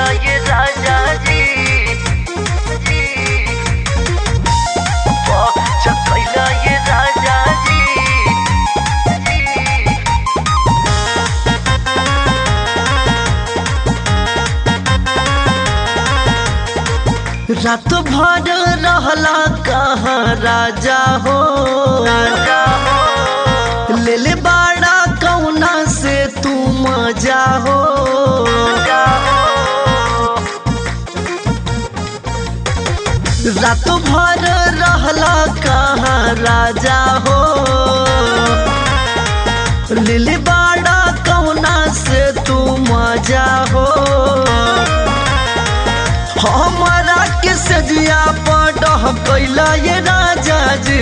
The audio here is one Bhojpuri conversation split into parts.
कैला ये राजा जी जी पहुँच कैला ये राजा जी जी रात भर रहला कहाँ राजा हो ले ले बाड़ा कौना से तू मजा हो रात भर रहला कहाँ राजा हो ले ले बाड़ा कौना से तू मजा हो हमारा के सजिया पडह कैला ये राजा जी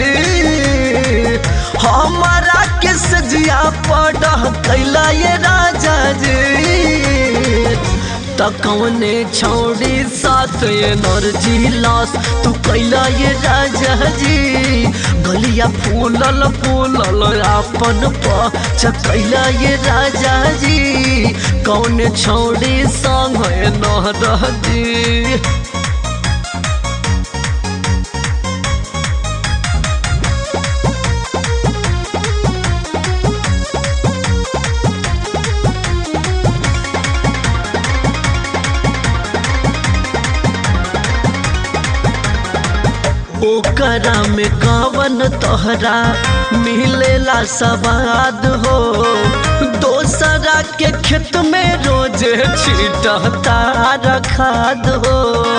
हमारा के सजिया पडह कैला ये राजा जी त कौने छौड़ी साथ एनर्जी लॉस तू कैला ये राजा जी गलिया फूलल फूलल आपन पच कैला ये राजा जी कौन छौड़ी संग न जी ओकरा में कवन तोहरा मिलेला सवाद हो दोसरा के खेत में रोज छीटता रखाद हो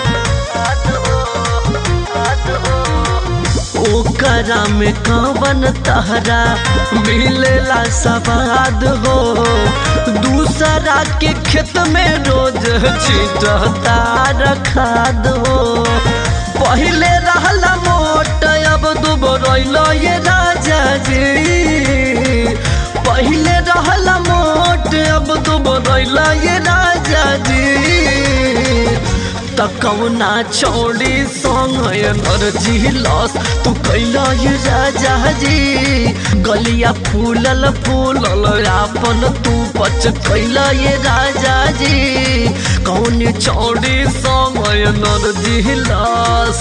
ओकरा में कवन तहरा मिलेला सवाद हो दूसरा के खेत में रोज छीटता रखाद हो पहले रहला मोट अब दुबरैल ये राजा जी पहले रहला मोट अब दुबरैल ये राजा जी त कौना चौड़ी संग एनर्जी लॉस तू कैला ये राजा जी गलिया फूलल फूलल आपन तू पच कैला ये राजा जी कौन चौड़ी संग एनर्जी लॉस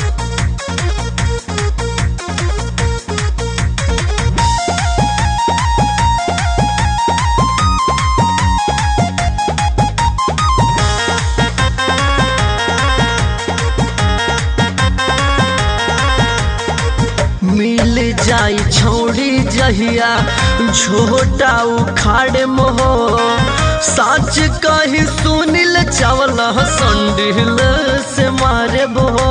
मिल जाई छौड़ी जहिया झोटा उखाड़े मोहो साच कही सुनिल चावल संडिल से मारे बहो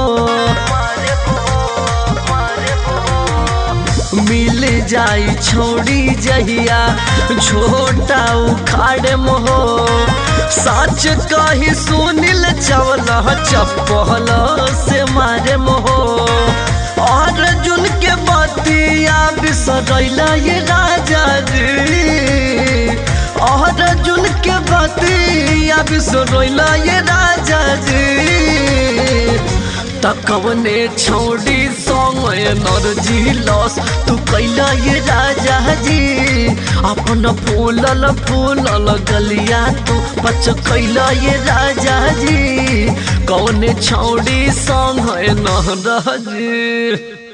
मिल जाई छौड़ी जहिया झोटा उखाड़े मोहो साच कही सुनिल चावल चप्पल से मारे मोहो और जुन के बतिया बिसरैला ये राजा जी और जुन के बतिया बिसरैला ये राजा जी तकवने छौड़ी संग एनर्जी लॉस तू कैला ये राजा जी अपन फूलल फूलल गलिया तू पच कैला ये राजा जी कौने छौड़ी संग एनर्जी